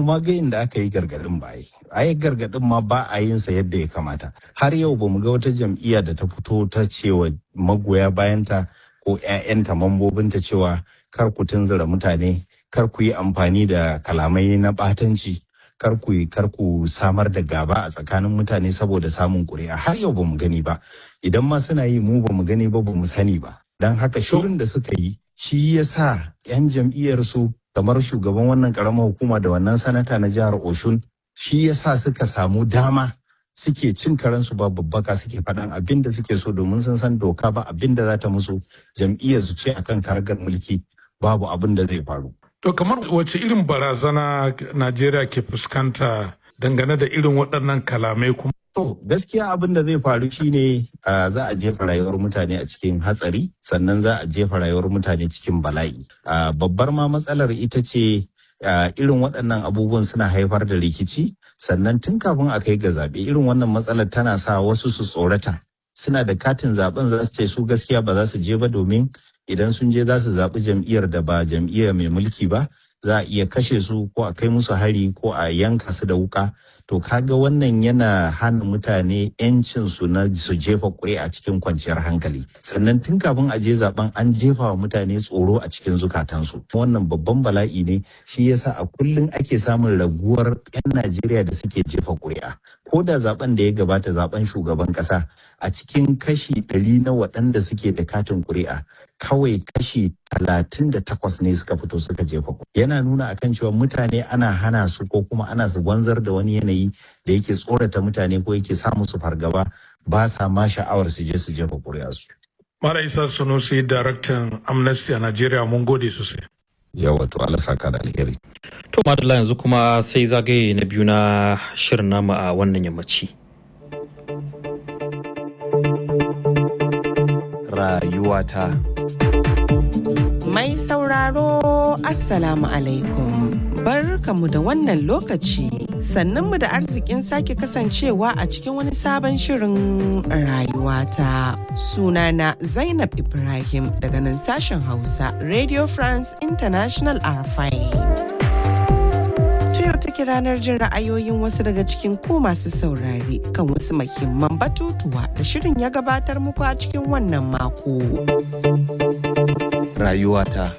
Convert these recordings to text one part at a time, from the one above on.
ma ga inda aka yi gargadin ba yi a yi gargadin ma ba a yin sa yadda ya kamata har yau ba mu ga wata jam'iyya da ta fito ta cewa magoya bayanta ko 'ya'yanta mambobinta cewa kar ku tunzura mutane kar ku yi amfani da kalamai na ɓatanci kar ku kar ku samar da gaba a tsakanin mutane saboda samun ƙuri'a har yau ba mu gani ba idan ma suna yi mu ba mu gani ba ba mu sani ba don haka shirin da suka yi shi ya sa 'yan jam'iyyar su kamar shugaban wannan karamar hukuma da wannan sanata na jihar oshun shi ya sa suka samu dama suke cin karensu ba babbaka suke faɗan abin da suke so domin sun san doka ba abin da za ta musu jam'iyyar su ce akan karagar mulki babu abin da zai faru To kamar wace irin barazana Najeriya ke fuskanta dangane da irin waɗannan kalamai kuma? To gaskiya abin da zai faru shine za a jefa rayuwar mutane a cikin hatsari sannan za a jefa rayuwar mutane cikin bala'i. Babbar ma matsalar ita ce irin waɗannan abubuwan suna haifar da rikici sannan tun kafin a kai ga zaɓe irin wannan matsalar tana sa wasu su tsorata. Suna da katin zaɓen za su ce su gaskiya ba za su je ba domin idan sun je za su zaɓi jam'iyyar da ba jam'iyyar mai mulki ba za a iya kashe su ko a kai musu hari ko a yanka su da wuka to kaga wannan yana hana mutane yancin su na su jefa ƙuri'a cikin kwanciyar hankali sannan tun kafin a je zaben an jefa wa mutane tsoro a cikin zukatansu wannan babban bala'i ne shi yasa a kullum ake samun raguwar 'yan najeriya da suke jefa ƙuri'a ko da zaben da ya gabata zaben shugaban ƙasa a cikin kashi ɗari na waɗanda suke da katin ƙuri'a kawai kashi talatin da takwas ne suka fito suka jefa yana nuna akan cewa mutane ana hana su ko kuma ana su wanzar da wani yanayi da yake tsorata mutane ko yake sa musu fargaba ba sa ma sha'awar su je su jefa su. Mara Isa Sunusi, daraktan Amnesty a Najeriya mun gode sosai. Yawa to Allah saka da alheri. To madalla yanzu kuma sai zagaye na biyu na shirin namu a wannan yammaci. Rayuwata. Mai sauraro Assalamu alaikum. Barkamu da wannan lokaci sannanmu da arzikin sake kasancewa a cikin wani sabon shirin rayuwata. Sunana Zainab Ibrahim daga nan sashen Hausa Radio France International RFI. take ranar jin ra'ayoyin wasu daga cikin ku masu saurare kan wasu mahimman batutuwa da shirin ya gabatar muku a cikin wannan mako. Rayuwata.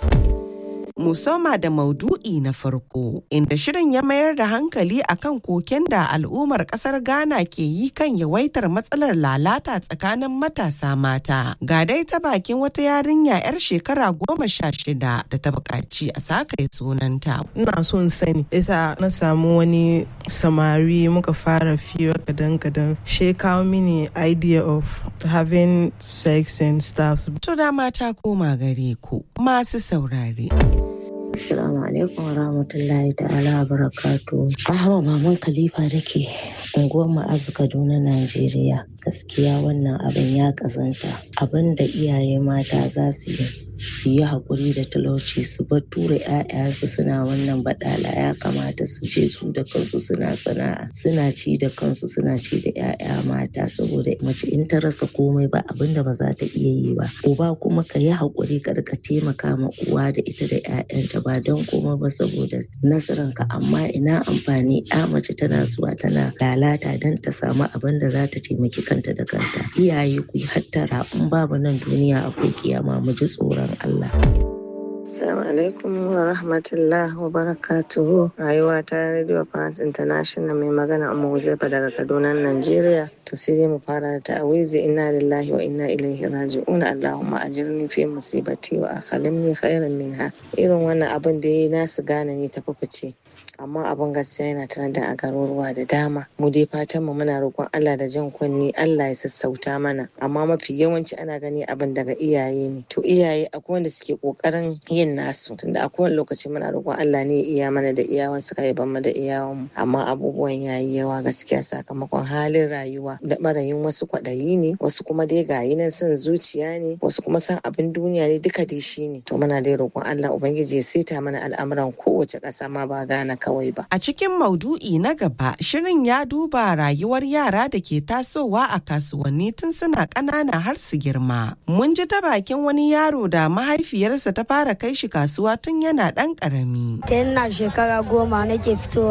Musoma da maudu'i na farko inda shirin ya mayar da hankali akan koken da al'ummar kasar Ghana ke yi kan yawaitar matsalar lalata tsakanin matasa mata. Ga dai ta bakin wata yarinya 'yar shekara goma sha shida da ta buƙaci a saka sunanta. Ina son sani, isa na samu wani samari muka fara fira kadan-kadan. She kawo mini idea of having sex and stuff. To da mata koma gare ku masu saurare. Assalamu alaikum wa rahmatullahi ta'ala wa barakatu. Ahma Maman Khalifa da ke unguwar Ma'azu Kaduna, Najeriya. Gaskiya wannan abin ya kazanta. Abin da iyaye mata za su yi su yi haƙuri da talauci su bar tura 'ya'yansu suna wannan baɗala ya kamata su je su da kansu suna sana'a suna ci da kansu suna ci da 'ya'ya mata saboda mace in ta rasa komai ba abin da ba za ta iya yi ba uba kuma ka yi haƙuri ka rika taimaka ma uwa da ita da 'ya'yanta ba don komai ba saboda nasaranka amma ina amfani 'ya mace tana zuwa tana lalata don ta samu abin da za ta taimaki kanta da kanta iyaye ku yi hattara in babu nan duniya akwai kiyama mu ji tsoron Allah. Assalamu alaikum wa rahmatullah wa barakatuhu rayuwa ta Radio France International mai magana Umma Huzaifa daga Kaduna Najeriya to sai dai mu fara da ta'awizi inna lillahi wa inna ilaihi raji'un Allahumma ajirni fi musibati wa akhalimni khairan minha irin wannan abin da yayi nasu gane ne ta fice amma abin gaskiya yana tare da a garuruwa da dama mu dai fatan mu muna roƙon Allah da jan kunni Allah ya sassauta mana amma mafi yawanci ana gani abin daga iyaye ne to iyaye akwai wanda suke kokarin yin nasu tunda a kowane lokaci muna roƙon Allah ne ya iya mana da iyawan suka yi mu da iyawan mu amma abubuwan yayi yawa gaskiya sakamakon halin rayuwa da barayin wasu kwaɗayi ne wasu kuma dai gayi nan son zuciya ne wasu kuma san abin duniya ne duka dai shi ne to muna dai roƙon Allah ubangiji ya saita mana al'amuran kowace ƙasa ma ba gana kawai ba. A cikin maudu'i na gaba, shirin ya duba rayuwar yara da ke tasowa a kasuwanni tun suna ƙanana har su girma. Mun ji ta bakin wani yaro da mahaifiyarsa ta fara kai shi kasuwa tun yana ɗan ƙarami. Tun na shekara goma nake fitowa